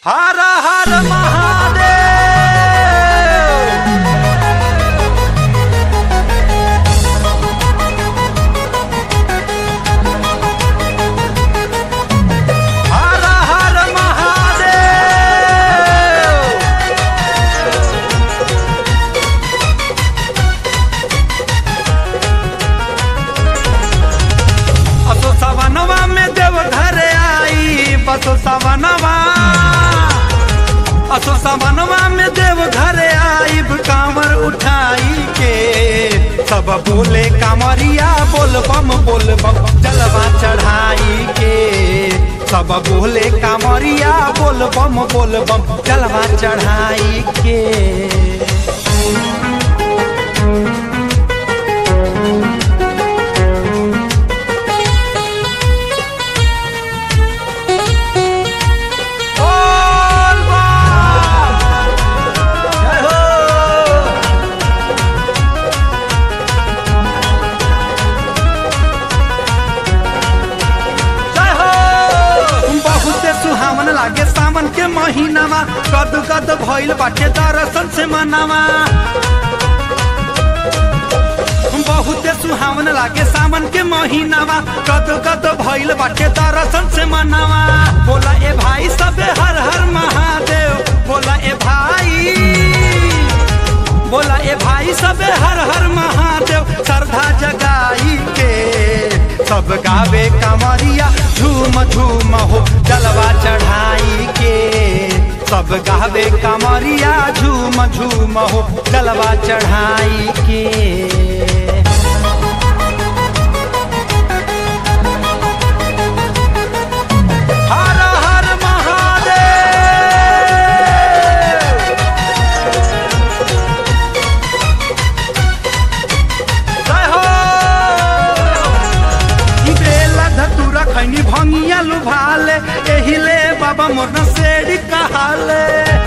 हर हर महादेव हर हर महादेव असो सवनवा में देव घर आई बसो सवनवा असो सवनवा में देव घर आई कांवर उठाई के सब बोले कांवरिया बोल बम बोल बम जलवा चढ़ाई के सब बोले कांवरिया बोल बम बोल बम जलवा चढ़ाई के बोल बम जय हो जय हो बहुते सुहावन लागे सावन के महीनामा कद कद भइल बाटे दर्शन से मनावा बहुते सुहावन लागे सावन के महीनावा कद कद भइल बाटे दर्शन से मनावा बोला ए भाई सबे हर हर महादेव बोला ए भाई बोला ए भाई सबे हर हर महादेव श्रद्धा जगाई के सब गावे कमरिया झूम झूम हो जलवा चढ़ाई के सब गावे कमरिया झूम झूम हो जलवा चढ़ाई के हर हर महादेव जय हो बेला धतूरा खैनी भंगिया लुभाले एहिले बाबा मोर सेड़ी कहाले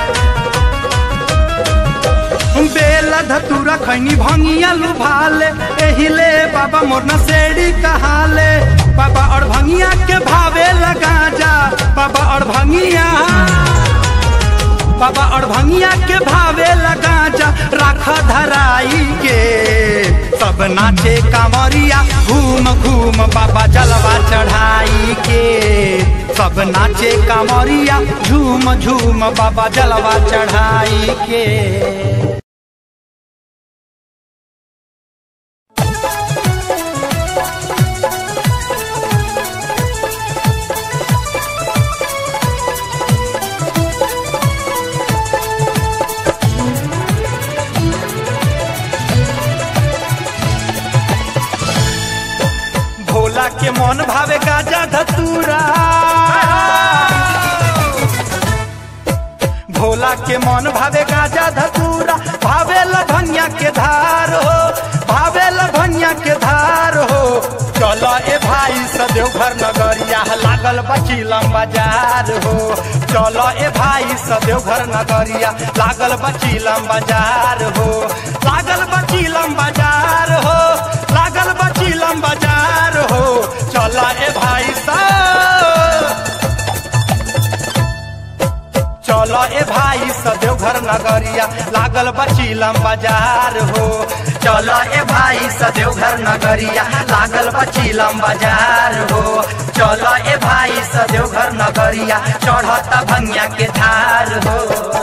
बेला धतूरा खैनी भंगिया लुभाले एहिले बाबा मोर सेड़ी कहाले बाबा और भंगिया के भावे लगा जा बाबा और भंगिया बाबा और भंगिया के भावे लगा जा राख धराई के सब नाचे कांवरिया घूम घूम बाबा जलवा चढ़ाई के सब नाचे कांवरिया झूम झूम बाबा जलवा चढ़ाई के भोला के मन भावे गाजा धतूरा भोला के मन भावे गाजा धतूरा भावे लभनिया के धार हो भावे लभनिया के धार हो चलो ए भाई सदेव घर नगरिया लागल बचीलम बाजार हो चलो ए भाई सदेव घर नगरिया लागल बचीलम बाजार हो लागल बचीलम बाजार हो लागल बचीलम बाजार हो चलो ए भाई सा चलो ए भाई सदेव घर नगरिया लागल बचीलम बाजार हो चलो ए भाई सदेव घर नगरिया लागल बचीलम बाजार हो चलो ए भाई सदेव घर नगरिया चढ़त भंगिया के धार हो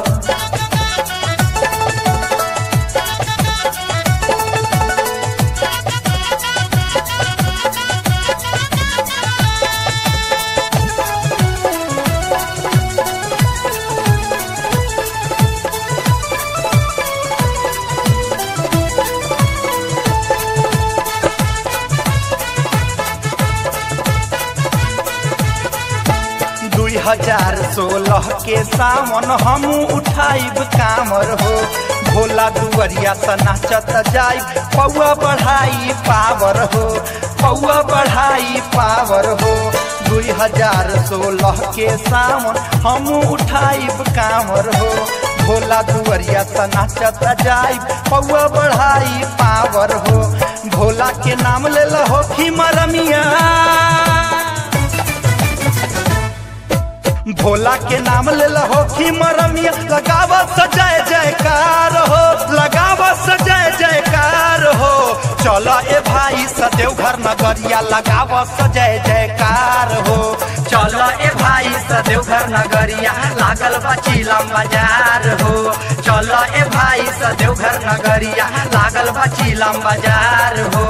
दुई हजार सोलह के सावन हम उठाइब कामर हो भोला दुवरिया से नाचत जाइब पौआ बढ़ाई पावर हो पौआ बढ़ाई पावर हो दुई हजार सोलह के सावन हम उठाइब कामर हो भोला दुवरिया से नाचत जाइब पौआ बढ़ाई पावर हो भोला के नाम ले हो खिमरमिया भोला के नाम ले लहो सखी मरमिया लगाव सजाय जयकार हो लगाव सजाय जयकार हो चल ए भाई सदेव घर नगरिया लगाव सजय जयकार हो चल ए भाई सदेव घर नगरिया लागल बचीलम बाजार हो चल ए भाई सदेव घर नगरिया लागल बचीलम बाजार हो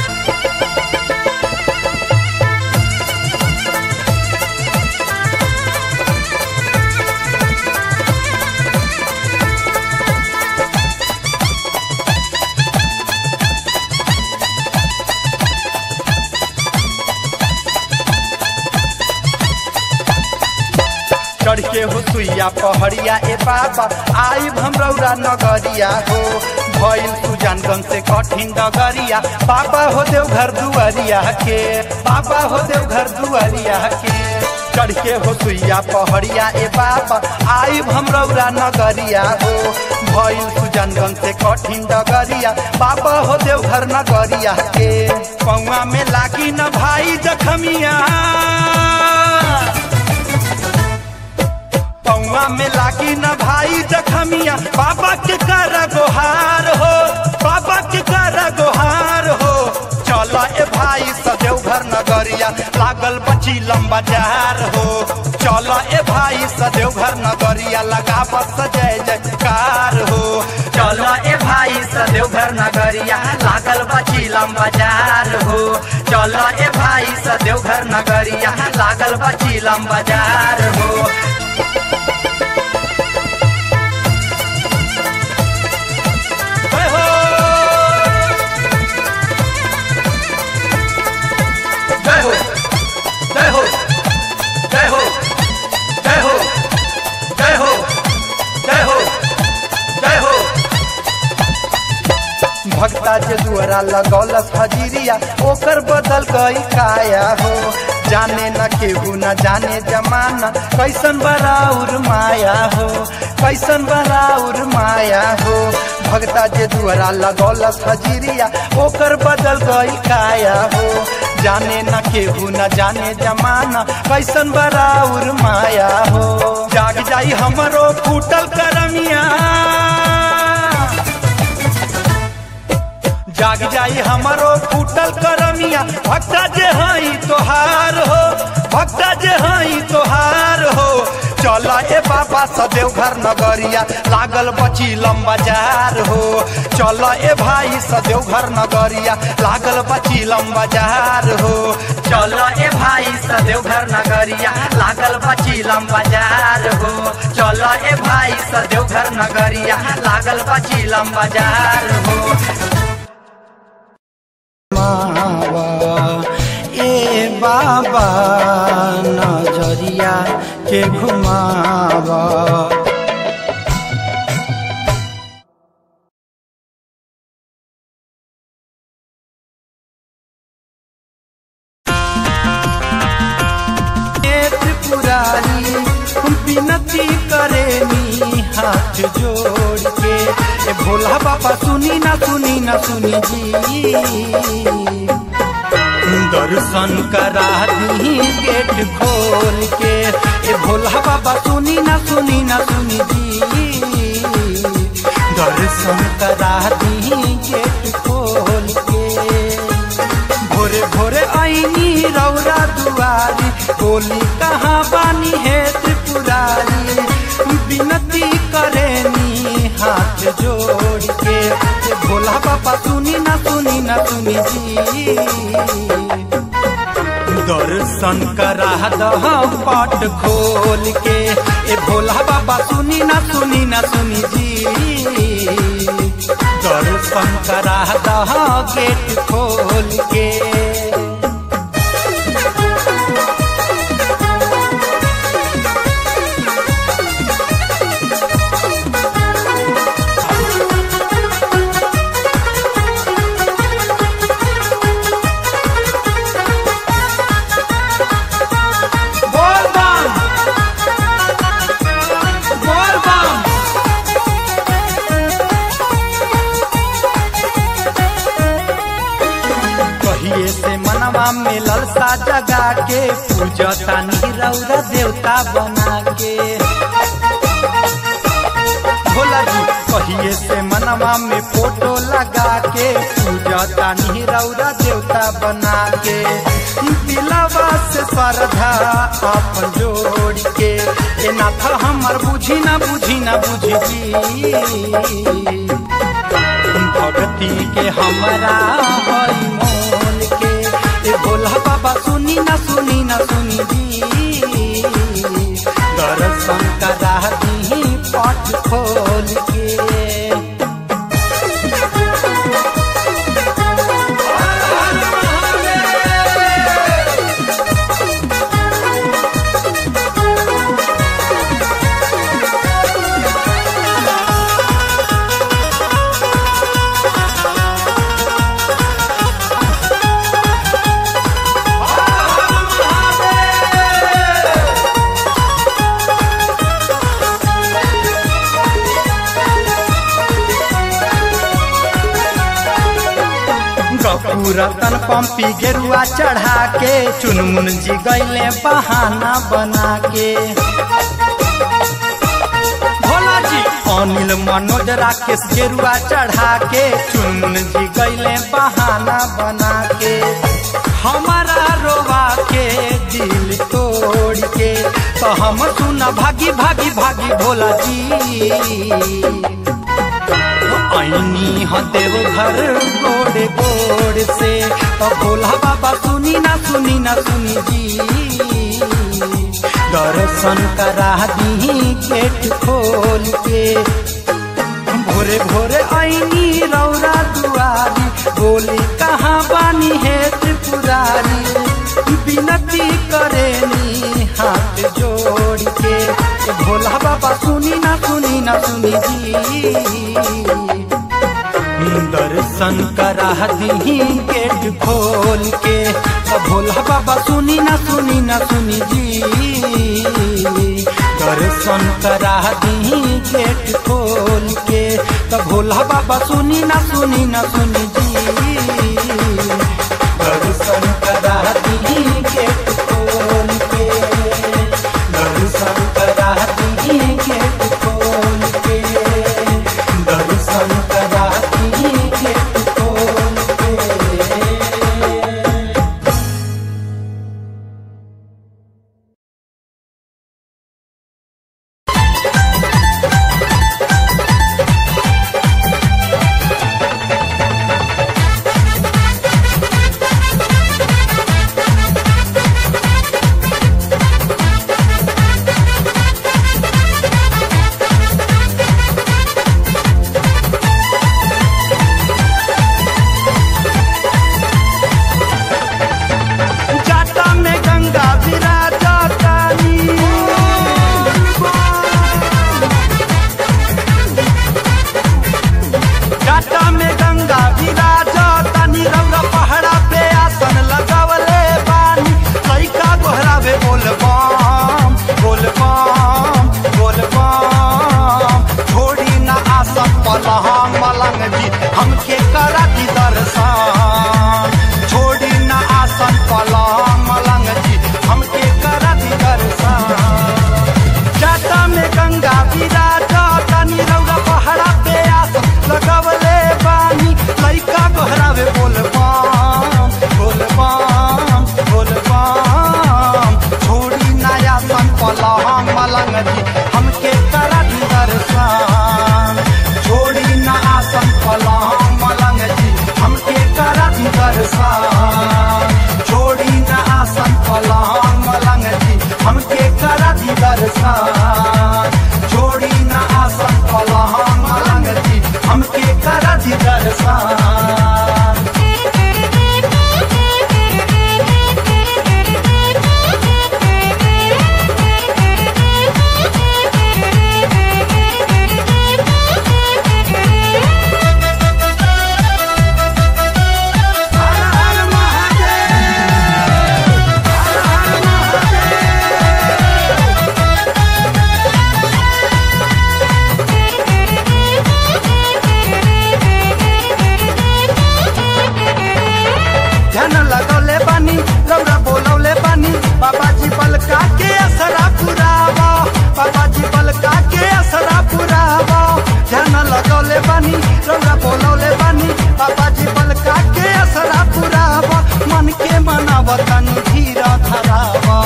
चढ़ के हो सुइया पहड़िया ए बाबा आई भमरौरा नगरिया हो भइल सुजानगंज से कठिन डगरिया बाबा हो देव घर दुआरिया के बाबा हो देव घर दुआरिया के चढ़ के हो सुइया पहड़िया ए बाबा आई भमरौरा नगरिया हो भइल सुजानगंज से कठिन डगरिया बाबा हो देव घर नगरिया के पौआ में लागी न भाई जखमिया पौआ में लागी न भाई जखमिया बाबा के कर गोहार हो बाबा के कर गोहार हो चल ए भाई सदेव घर नगरिया लागल बची लंबा जार हो चल ए भाई सदेव घर नगरिया लगा सजय जयकार हो चल ए भाई सदेव घर नगरिया लागल बची लंबा जार हो चल ए भाई सदेव घर नगरिया लागल बची लंबा जार हो जय हो जय हो जय हो जय हो जय हो जय हो जय हो जय हो भक्ता जे दुआरा लगौलस हजीरिया ओकर बदल गई काया हो जाने न केहू न जाने जमाना कैसन बराउर माया हो कैसन बराउर माया हो भक्ता जे दुआरा लगौलस हजीरिया ओकर बदल गई काया हो जाने न केहू न जाने जमाना कैसन बराउर माया हो जाग जाई हमरो फूटल करमिया जाग जाई हमारो फूटल करमिया भक्ता जे हई तोहार हो भक्ता जे हई तोहार हो चल ए बाबा सदेव घर नगरिया लागल बची लंबा जार हो चल ए भाई सदेव घर नगरिया लागल बची लंबा जार हो चल ए भाई सदेव घर नगरिया लागल बची लंबा जार हो चल ए भाई सदेव घर नगरिया लागल बची लंबा जार हो मावा ए बाबा नजरिया के घुमावा पुरारी विनती करेनी हाथ जोड़ के ए भोला बाबा सुनी ना सुनी ना सुनी जी दर्शन करा दी गेट खोल के ए भोला बाबा सुनी ना सुनी ना सुनी जी दर्शन करा दी गेट खोल के भोरे भोरे आईनी रौरा दुआरी बोली कहाँ बानी है त्रिपुरारी विनती करेनी हाथ जोड़ के ए भोला बाबा सुनी ना सुनी ना सुनी जी दर्शन करा दह पाट खोल के ए भोला बाबा सुनी ना सुनी ना सुनी जी दर्शन करा दह गेट खोल के बोल बम बोल बम कहिए से मनवा में ललसा जगा के पूजता नीरौरा देवता बना के भोला जी कहिए से मनवा में फोटो लगा के पूजा तानी रौरा देवता बना के दिलवा से श्रद्धा अपन जोड़ के ए नाथ हमर बुझी ना बुझी ना बुझी जी भक्ति के हमरा हई मोल के ए भोला बाबा सुनी ना सुनी ना सुनी जी दर्शन करा दी पट खोल के गपूरतन पंपी गेरुआ चढ़ा के चुनमुन जी गैले बहाना बना के भोला जी अनिल मनोज राकेश गेरुआ चढ़ा के चुनमुन जी गैले बहाना बना के हमारा रोवा के दिल तोड़ के तो हम सुना भागी भागी भागी भोला जी ऐनी ह देव घर गोड़े गोड़ से तो भोला बाबा सुनी ना सुनी ना सुनी जी दर्शन करा दी गेट खोल के भोरे भोरे ऐनी रौरा दुआरी बोली कहाँ बानी है त्रिपुरारी विनती करेनी हाथ जोड़ के भोला बाबा सुनी ना सुनी ना सुनी जी दर्शन करा दी गेट खोल के भोला बाबा सुनी ना सुनी ना सुनी जी दर्शन करा दी गेट खोल के भोला बाबा सुनी ना सुनी ना सुनी जी दर्शन करा दी गेट खोल के दर्शन करा दी गेट खोल के दर्शन करा दी गेट खोल के Thank धीर धरावा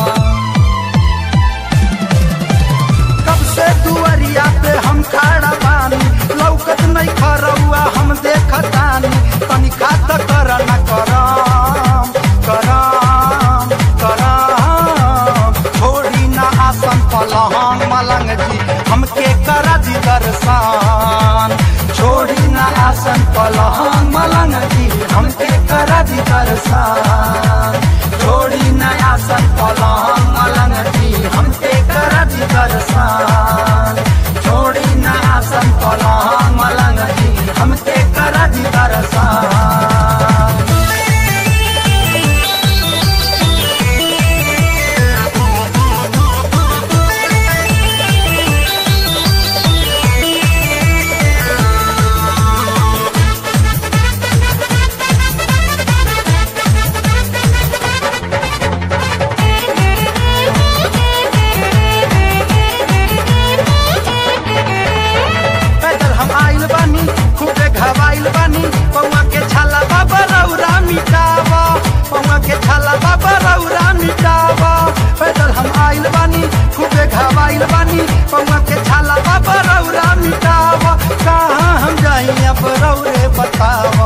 कब से दुआरिया पे हम खड़ा बानी लौकत नहीं खरौआ हम देखतानी तनी खात कर न करम करम करम छोड़ी ना आसन पलहन मलंग जी हमके करा दी दर्शन छोड़ी ना आसन पलहन मलंग जी हमके करा दी दर्शन छोड़ी ना आसन पलहन मलंग जी हमके करा दी दर्शन छोड़ी ना आसन पलहन मलंग जी हमके करा दी दर्शन पैदल हम आइल बानी खूबे घबाइल बानी पौवा के छाला बाबा रौरा मिटावा पौवा के छाला बाबा रौरा मिटावा पैदल हम आइल बानी खूबे घबाइल बानी पौवा के छाला बाबा रौरा मिटावा कहाँ हम जाई अब रौरे बतावा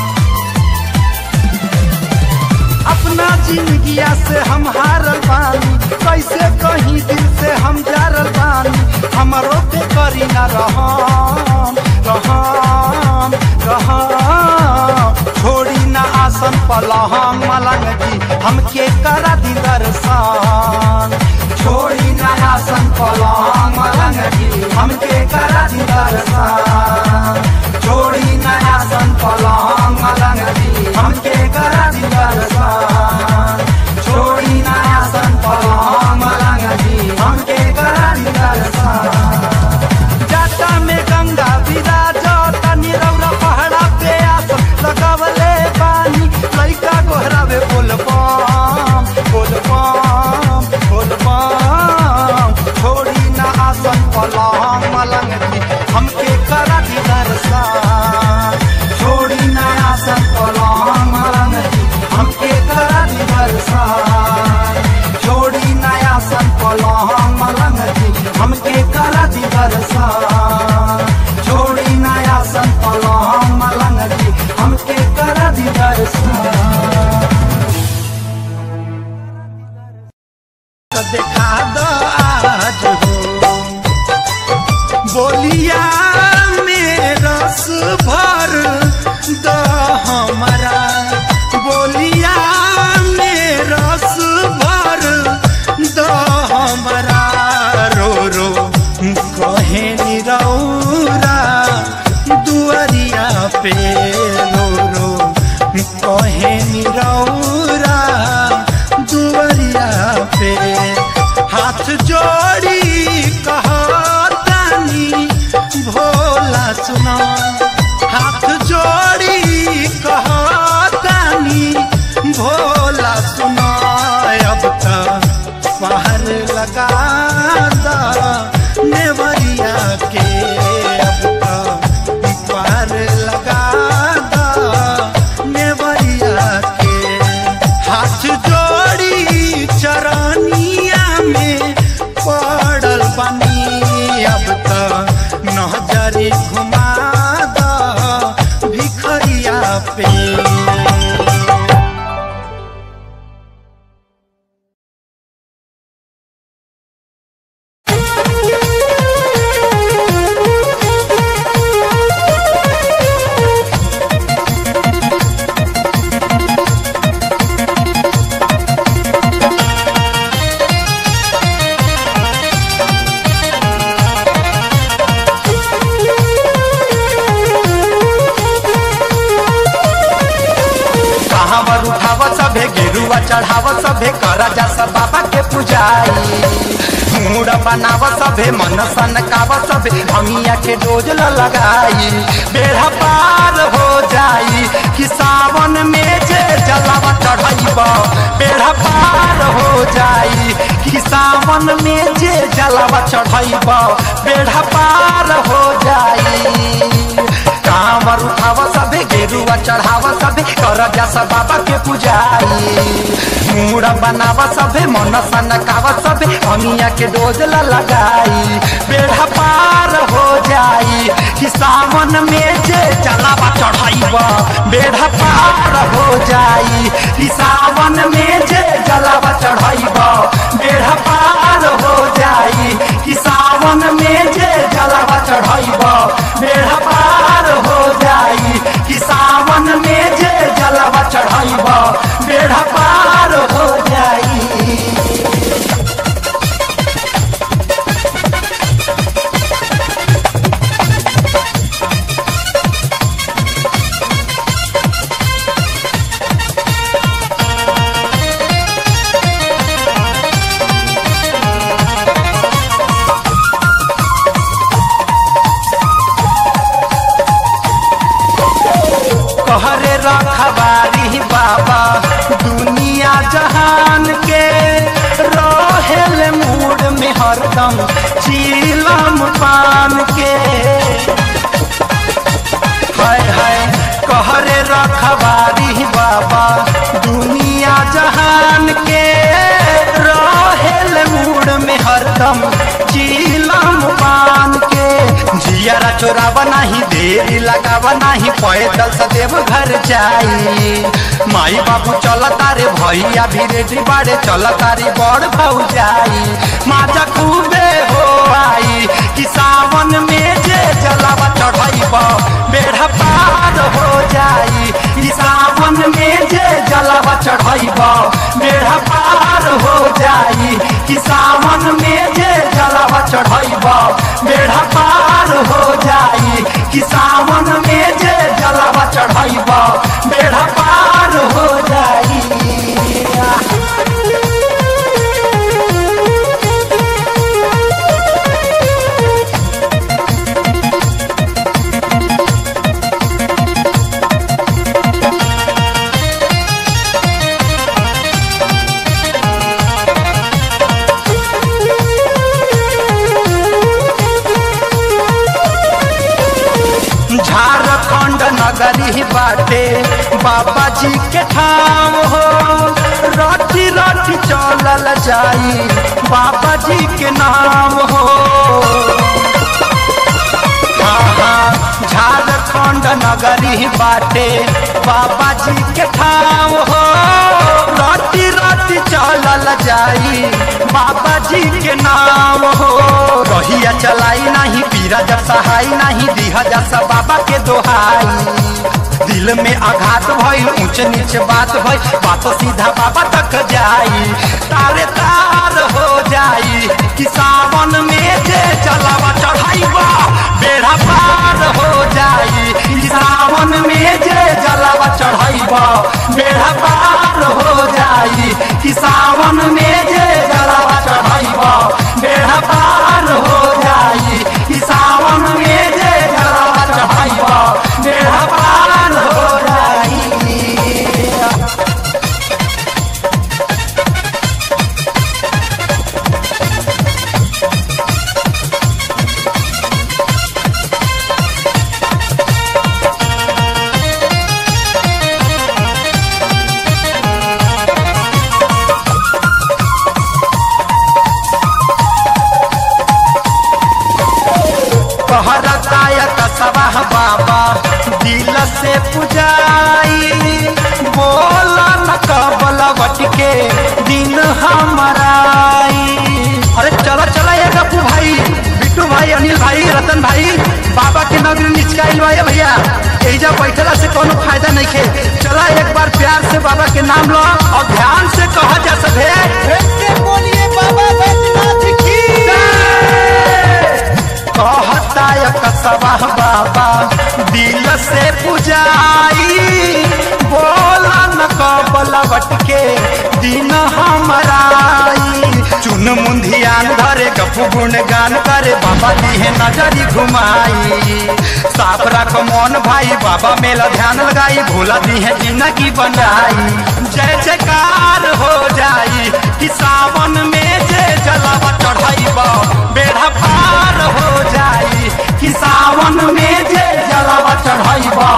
अपना जिंदगिया से हम हारल बानी कैसे कहीं दिल से हम जारल बानी हमरो पे करी ना रहम रहम रहम छोड़ी ना आसन पलहम मलंग जी हमके करा दी दर्शन छोड़ी ना आसन पलहम मलंग जी हमके करा दी दर्शन छोड़ी ना आसन पलहम मलंग जी हमके करा दी दर्शन छोड़ी ना आसन पलहम मलंग जी हमके करा दी दर्शन जाटा में गंगा विराज तनी रौरा पहाड़ा पे आस लगवले पानी लइका गोहरावे बोल बम बोल बम बोल बम छोड़ी ना आसन पलंग मलंग जी हमके करा दी दर्शन छोड़ी ना आसन पलंग मलंग जी हमके करा दी दर्शन छोड़ी ना आसन पलंग मलंग जी हमके करा दी दर्शन छोड़ी ना आसन पलंग मलंग जी हमके करा दी दर्शन तो देखा दो आज हो बोलिया में रस भर द हमारा बोलिया में रस भर द हमारा रो रो कहे निरौरा दुआरिया पे रो रो कहे निरौरा दुआरिया पे हाथ जोड़ी कहतानी भोला सुना हाथ जोड़ी कहतानी भोला सुना अब तक पहर लगा दा नेवरिया के अब तक पहर लगा दा नेवरिया के हाथ जोड़ी चरनिया में पड़ल बनी अब त नजरी घुमा द भिखरिया पे कहावर उठाव सभे गेरुआ चढ़ाव सभे कर जा सब बाबा के पुजाई मूड बनाव सभे मन सनकाव सभे हमिया के डोज ल लगाई बेड़ा पार हो जाई कि सावन में जे जलावा चढ़ाइब बेड़ा पार हो जाई कि सावन में जे जलावा चढ़ाइब बेड़ा पार हो जाई काम कामर उठाव सबे गेरुआ चढ़ाव सबे कर जैसा बाबा के पुजाई मूड़ा बनाव सबे मन सनकाव सबे अमिया के डोज ला लगाई बेड़ा पार हो जाई कि सावन में जे जलावा चढ़ाइब बेड़ा पार हो जाई कि सावन में जे जलावा चढ़ाइब बेड़ा पार हो जाई कि सावन में जे जलावा चढ़ाइब बेड़ा पार हो जाई कि सावन में जे जलावा चढ़ाइब बेड़ा पार हो जाई कहरे रखबारी बाबा दुनिया जहान के रहेल मूड में हरदम चीलम पान के हाय हाय कहरे रखबारी बाबा दुनिया जहान के रहेल मूड में हरदम चीलम पान के जियारा चोरावा नहीं देरी लगावा नहीं पैदल सदैव घर जाई माई बाबू चलता रे भैया भी रेडी बाड़े चलता रे बड़ भाऊ जाई माजा खूबे हो आई कि सावन में जे जलावा चढ़ाइब बेड़ा पार हो जाई कि सावन में जे जलावा चढ़ाइब बेड़ा पार हो जाई कि सावन में जे जलावा चढ़ाइब बेड़ा पार हो जाई कि सावन में जे जलावा चढ़ाइब बेड़ा पार हो जाई झारखंड नगरी बाटे बाबा जी के ठाम हो रटी रटी चलल जाई बाबा जी के नाम हो हाँ, हाँ, झारखंड नगरी बाटे बाबा जी के ठाम हो रटी रटी चलल जाई बाबा जी के नाम हो रहिया चलाई नहीं पीरा जब सहाई नहीं दिहा जैसा बाबा के दोहाई दिल में आघात भइल ऊंच नीच बात भइल बात सीधा बाबा तक जाई तारे तार हो जाई कि सावन में जे चलावा चढ़ाइबा बेड़ा पार हो जाई कि सावन में जे जलावा चढ़ाइबा बेड़ा पार हो जाई कि सावन में जे जलावा चढ़ाइबा बेड़ा पार हो जाई कि सावन में जे जलावा चढ़ाइबा बेड़ा पार हो जाई कहरताय कसवाह बाबा दिल से पुजाई बोला न कबल के दिन हमाराई अरे चला चला ये गप्पू भाई बिट्टू भाई अनिल भाई रतन भाई बाबा के नगरी निचकाइल बा ये भैया एजा बैठला से कोनो फायदा नहीं खे चला एक बार प्यार से बाबा के नाम लो और ध्यान से कहा जा सके बोलिए बाबा बैजनाथ की कहता कसबा बाबा दिल से पुजाई बोला न कबलवट के दिन हमाराई चुन मुंधियान धरे गपु गुण गान करे बाबा दिहे नजरी घुमाई साफ रख मन भाई बाबा मेला ध्यान लगाई भोला दिहे जिंदगी बनाई जय जयकार हो जाई कि सावन में जे जलावा चढ़ाइबा बेड़ा पार हो जाई कि सावन में जे जलावा चढ़ाइबा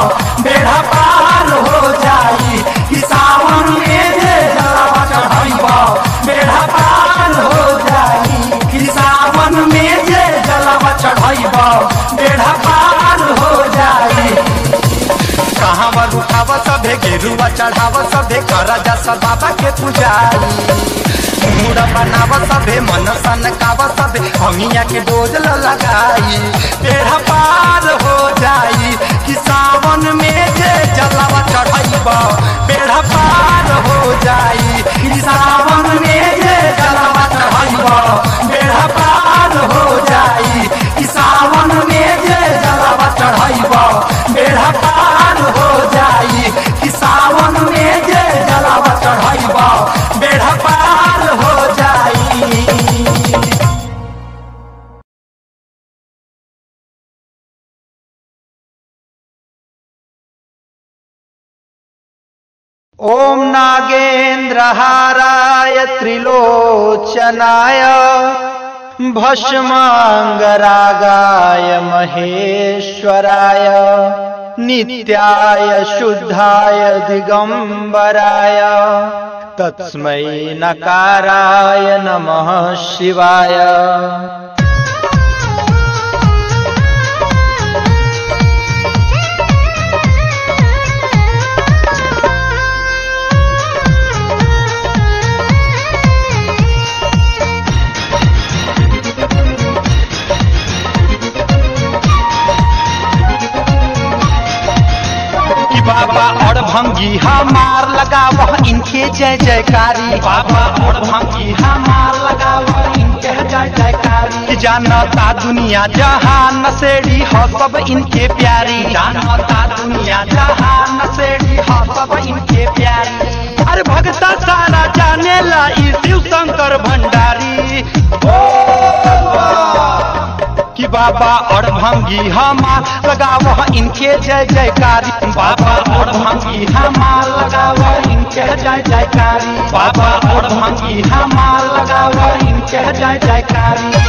चढ़ाव सभे कर जा बाबा के पुजारी मूड बनाव सभे मन सनकाव सभे हमिया के डोज ल लगाई बेड़ा पार हो जाई कि सावन में जे जलावा चढ़ाइब बेड़ा पार हो जाई कि सावन में जे जलावा चढ़ाइब बेड़ा पार हो जाई कि सावन में जे जलावा चढ़ाइब बेड़ा पार हो जाई कि सावन में जे जलावा चढ़ाइब बेड़ा पार हो जाई ॐ नागेन्द्रहाराय त्रिलोचनाय भस्माङ्गरागाय महेश्वराय नित्याय शुद्धाय दिगम्बराय तस्मै नकाराय नमः शिवाय कि बाबा और भंगी हमार लगाव इनके जय जयकारी बाबा और भंगी हमार लगाव इनके जय जयकारी कि जानता दुनिया जहान नसेड़ी हो सब इनके प्यारी जानता दुनिया जहान नसेड़ी हो सब इनके प्यारी अरे भगता सारा जाने ला ई शिव शंकर भंडारी कि बाबा और भंगी हमार लगाव इनके जय जयकारी बाबा और भंगी हमार लगाव इनके जय जयकारी बाबा और भंगी हमार लगाव इनके जय जयकारी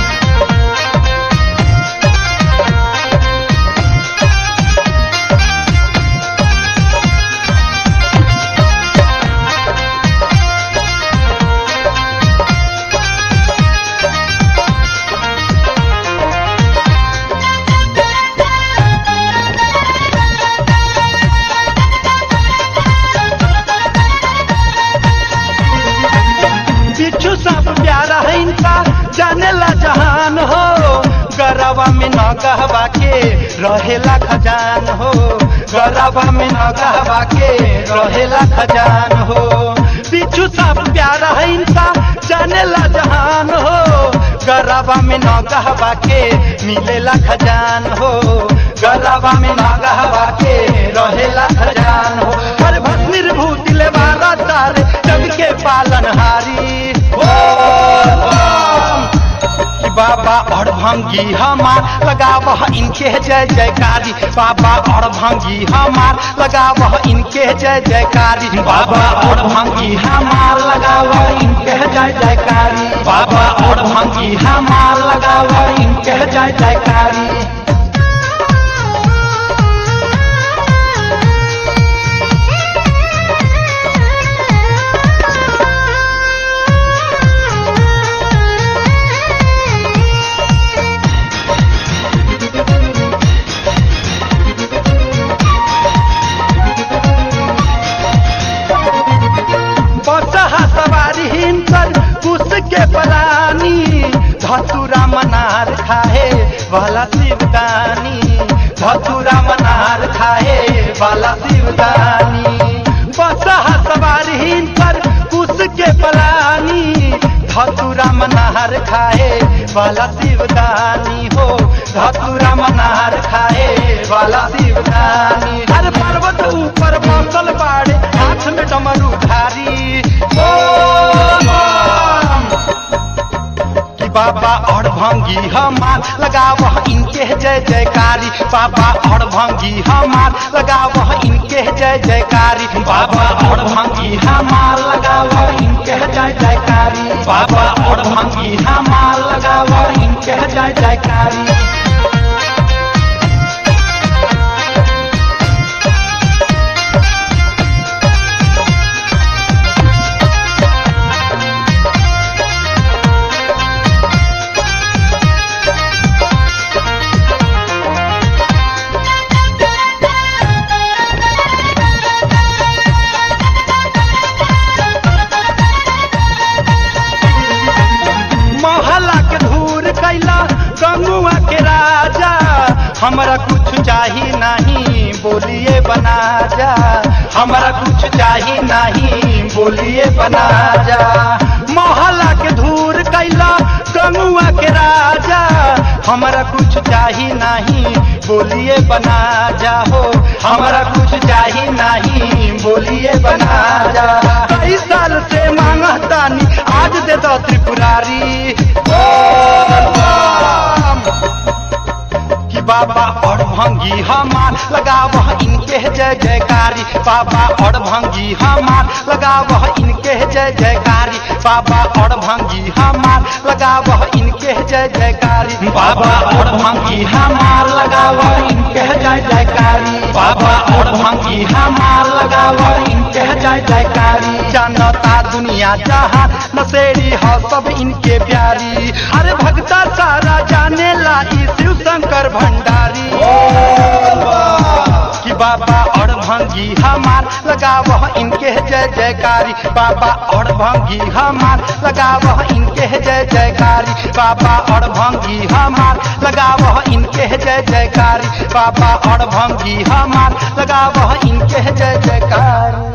बिच्छू सब प्यारा है इनका जाने ला जहान हो गरबा में न गहबा के रहेला खजान हो गरबा में न गहबा के रहेला खजान हो बिच्छू सब प्यारा है इनका जाने ला जहान हो गरबा में न गहबा के मिलेला खजान हो गरबा में न गहबा के रहेला खजान हो हर भस्मिर भूतिले वाला तारे जग के पालनहारी कि बाबा और भंगी हमार लगाव इनके जय जयकारी बाबा और भंगी हमार लगाव इनके जय जयकारी बाबा और भंगी हमार लगाव इनके जय जयकारी बाबा और भंगी हमार लगाव इनके जय जयकारी बसहा सवारी हिंसर कुश के पलानी धतुरा मनार खाए वाला शिवदानी धतुरा मनार खाए वाला शिवदानी बसहा सवारी हिंसर कुश के पलानी धतुरा मनार खाए वाला शिवदानी हो धतुरा मनार खाए वाला शिवदानी हर पर्वत ऊपर बसल बाड़े हाथ में डमरू धारी ओ कि बाबा और भंगी हमार लगाव इनके जय जयकारी बाबा और भंगी हमार लगाव इनके जय जयकारी बाबा और भंगी हमार लगाव इनके जय जयकारी बाबा और भंगी हमार लगाव इनके जय जयकारी हमरा कुछ चाही नहीं बोलिए बना जा हमरा कुछ चाही नहीं बोलिए बना जा मोहल्ला के धूर कैला गंगुआ के राजा हमरा कुछ चाही नहीं बोलिए बना जा हो हमरा कुछ चाही नहीं बोलिए बना जा कई साल से मांगतानी आज दे दो त्रिपुरारी कि बाबा और भंगी हमार लगाव इनके जय जयकारी बाबा और भंगी हमार लगाव इनके जय जयकारी बाबा और भंगी हमार लगाव इनके जय जयकारी बाबा और भंगी हमार लगाव इनके जय जयकारी बाबा और भंगी हमार लगाव इनके जय जयकारी जनता दुनिया जहाँ नशेड़ी हो सब इनके प्यारी अरे भक्ता सारा जाने ला ई शिव शंकर भंडारी कि बाबा और भंगी हमार लगाव इनके जय जयकारी बाबा और भंगी हमार लगाव इनके जय जयकारी बाबा और भंगी हमार लगाव इनके जय जयकारी बाबा और भंगी हमार लगाव इनके जय जयकारी